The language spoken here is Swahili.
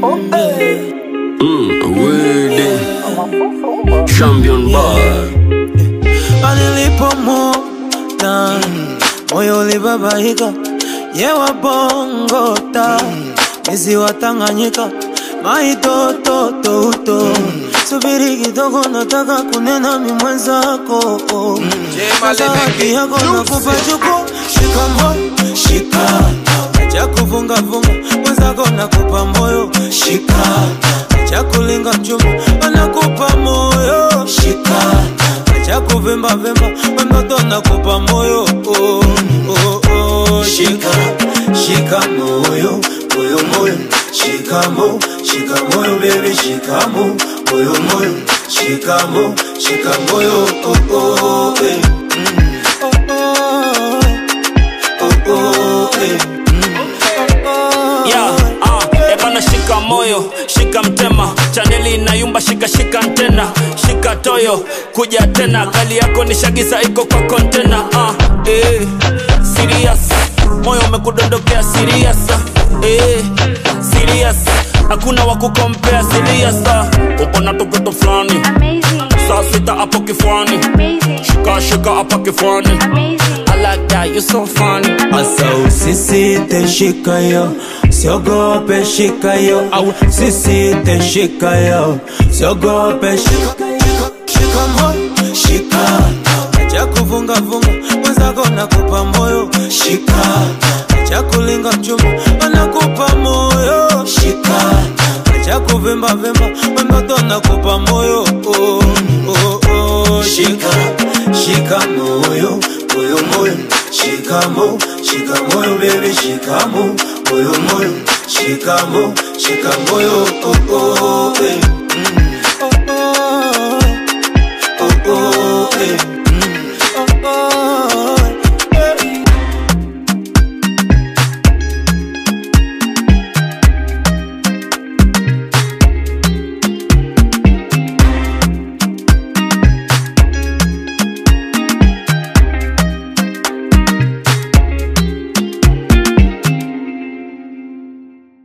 Mm, Wede Champion Bar Nilipomwona moyo ulibabaika, yewa bongota mizi wa Tanganyika maitototouto subiri kidogo, nataka kunena mi mwenzako Sasa haki yako nakupa chuku, shikamo shikamo, acha kuvungavunga mwenzako nakupa moyo shikamo, acha kulinga mchuma anakupa moyo shikamo acha kuvimba vimba mtoto nakupa moyo oh, oh, oh. shika shika moyo moyo moyo shikamo shika moyo baby shikamo moyo moyo shikamo shika moyo oh, oh, eh. Mm. Oh, oh, oh, eh. Yeah, uh, ebana shika moyo shika mtema chaneli inayumba shika shika antena shika toyo kuja tena gari yako ni shagisa iko kwa kontena uh, eh, serious moyo umekudondokea serious eh, serious hakuna wa kukompea serious uh, upo na tukutu fulani Amazing, saa sita hapo kifuani amazing, shika shika hapa kifuani amazing. I like that, you so funny Asa usisite shika yo, siogope shika yo, au sisite shika yo, siogope shika shika moyo, shika acha kuvunga vunga, mwenzako nakupa moyo, shika acha kulinga mchuma, anakupa moyo, shika acha kuvimba vimba, mtoto nakupa moyo, oh, oh, oh, shika shika moyo, moyo moyo, shikamo shika moyo baby, shikamo moyo moyo, shikamo shika moyo, oh, oh, eh. mm.